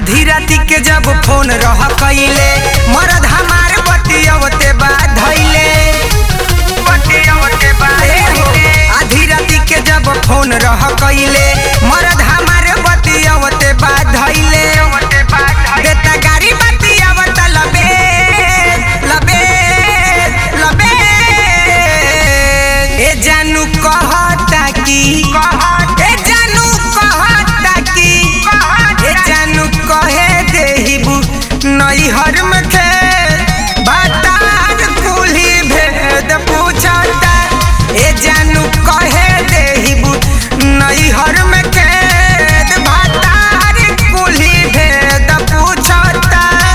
आधी राती के जब फोन रह कइले मरद हमार बतियवते बा धइले बतियवते बा आधी राती के जब फोन रह कइले मरद हमार बतियवते बा धइले देता गाड़ी बतियवत लबे लबे लबे ए जानू कहता की ए जानू कहता की ए जानू कहे देहिबू नैहर में खे बातार कुली भेद पूछता ए जानू कहे देहिबू नैहर में खेत बातार कुली भेद पूछता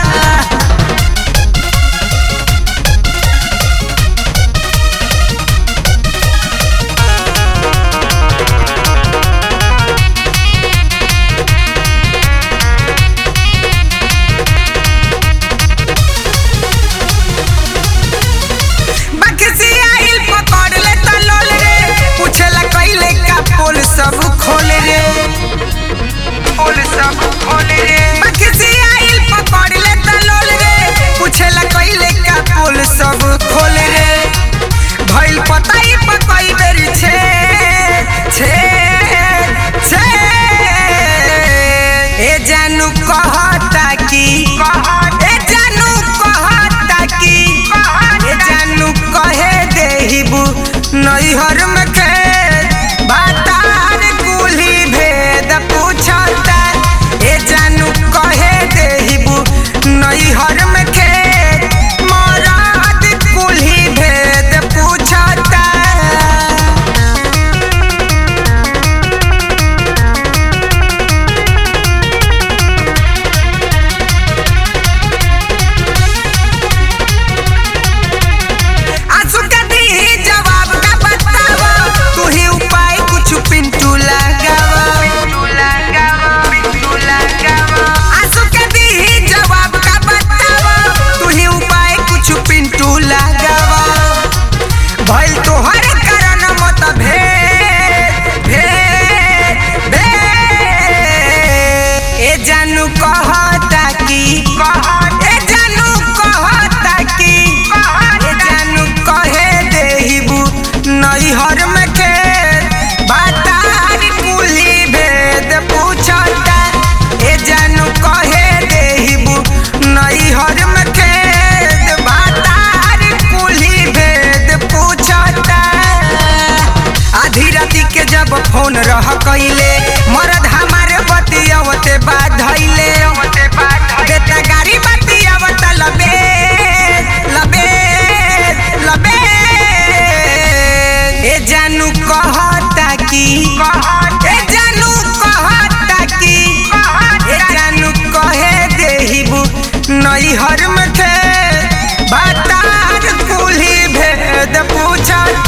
बक्सी आइल पकड़ ले त लोल रे पूछला कइले का पोल सब खोल रे पोल सब खोल रे बक्सी आइल पकड़ ले त लोल रे पूछला कइले का पोल सब खोल रे भइल पताई पकई बेरी छे छे छे ए जानू कहता की ए जानू कहता की ए जानू कहे देहिबू नैहर में खेत बातार कुली भेद पूछता ए जानू कहे देहिबू नैहर में खेत मराद कुली भेद पूछता आंसू के दी जवाब का बतावा तू ही उपाय कुछ पिंटू लगावा आंसू के दी जवाब का बतावा तू ही उपाय कुछ पिंटू लगावा भइल तोहर कारण मत भेद भेद भेद ए जानू कहता की ए जानू कहता की ए जानू कहे देहिबू नैहर में खेत बातार कुली भेद पूछता ए जानू कहे देहिबू नैहर में खेत बातार कुली भेद पूछता आधी राती के जब फोन रह कइले मरद हमारे बतियवते बा धइले देता गाड़ी बतियवत लबे लबे लबे ए जानू कहता की ए जानू कहता की ए जानू कहे देहिबू नैहर में खेत बातार कुली भेद पूछता